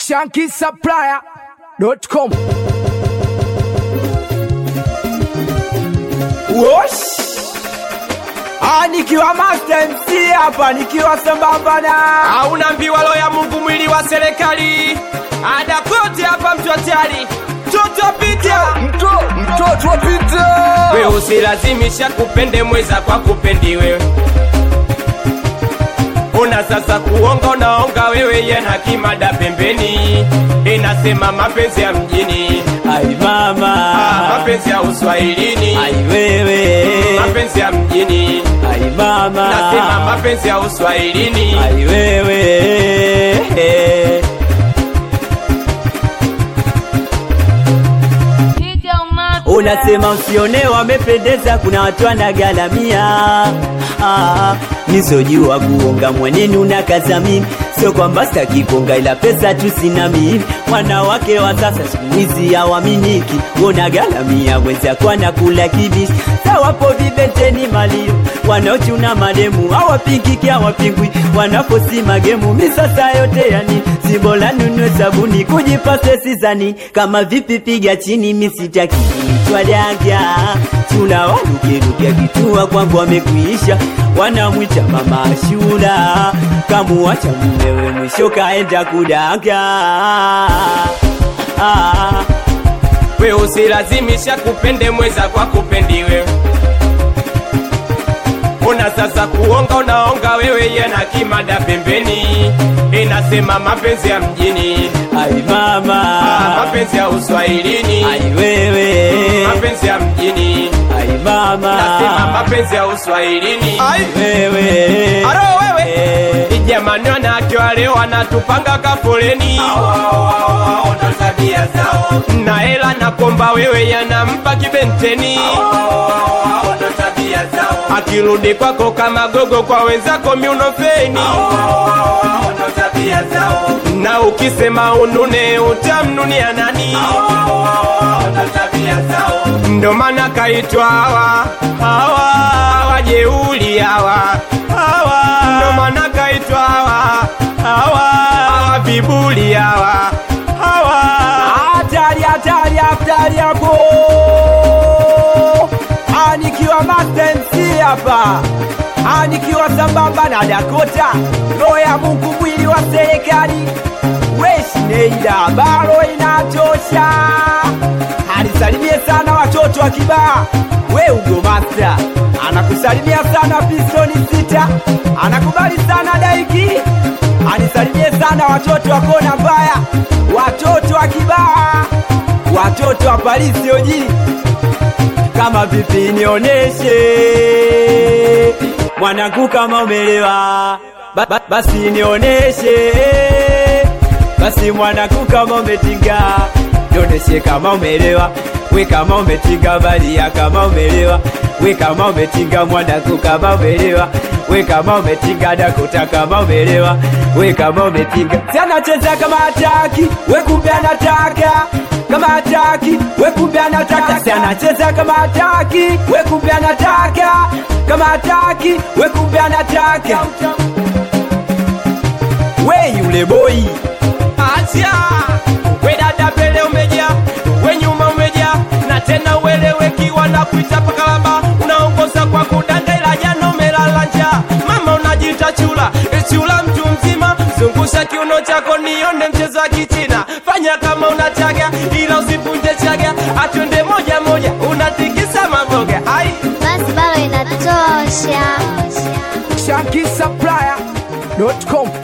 shankisupplier.com. Wosh! Ah, nikiwa Master MC hapa nikiwa sambamba na hauna mbiwalo ya Mungu mwili wa serikali ada kote hapa mtu hatari mtoto pita Mtoto wa Peter. we usilazimisha kupende mweza kwa kupendi wewe una sasa kuonga unaonga wewe yena kimada pembeni inasema mapenzi ya mjini ai ah, mama mapenzi ya uswahilini ai wewe mapenzi ya mjini ai mama nasema mapenzi ya uswahilini ai wewe unasema usione wamependeza kuna watu wanagalamia ah, nisojua kuonga mweneni unakaza mimi sio kwamba sitaki kuonga ila pesa tu sina mimi wanawake wa sasa siku hizi hawaminiki unagalamia wenzako anakula kibishi sawapo vibeteni malio wanaochuna mademu hawapingiki hawapingwi wanaposi magemu misasa yote yani sibola nunue sabuni kujipase sizani kama vipi piga chini misitaki twadagya tuna walukeluke kitua kwangu wamekuisha wanamwita mama shula kamuwacha mumewe mwisho kaenda kudaga ah. we usilazimisha kupende mweza kwa kupendi wewe una sasa kuonga unaonga wewe yena kimada pembeni inasema mapenzi ya mjini ai ah, mama mapenzi ya uswahilini ai wewe mapenzi ya mjini ai mama nasema mapenzi ya uswahilini wewe aro wewe Eh. jamani wanawake wa leo wanatupanga kafoleni na hela na komba wewe yanampa kibenteni akirudi kwako kama gogo kwa wenzako miunofeni na ukisema unune utamnunia nani ndo maana kaitwa hawa hawa wajeuli hawa hawa ndo maana kaitwa hawa hawa hawa vibuli hawa hawa hatari hatari hatari hapo Ah, nikiwa Master MC hapa Ah, nikiwa sambamba na Dakota roho ya Mungu mwili wa serikali weshineida baro inatosha alisalimie sana watoto wa kibaa we ugo Master anakusalimia sana pistoni sita anakubali sana daiki anisalimie sana watoto wa kona mbaya watoto wa kibaa watoto wa Parisi oji kama vipi nioneshe mwanangu kama umelewa ba, ba, basi nioneshe basi mwanangu kama umetinga nioneshe kama umelewa we kama umetinga balia kama umelewa we kama umetinga mwanangu kama umelewa we kama umetinga dakuta kama umelewa we kama umetinga si anacheza kama hataki we kumbe anataka kama hataki we kumbe anataka si anacheza kama hataki we kumbe anataka kama hataki we kumbe anataka we yule boy acha we dada mbele umeja we nyuma umeja na tena uelewekiwa na kuita pakalaba unaongoza kwa kudanga ila jana umelala njaa mama unajita chula e chula mtu mzima zungusha kiuno chako nione mchezo wa kichina fanya kama unachaga ila usivunje chaga atwende moja moja unatikisa maboga ai basi bado inatosha shankisupplier.com.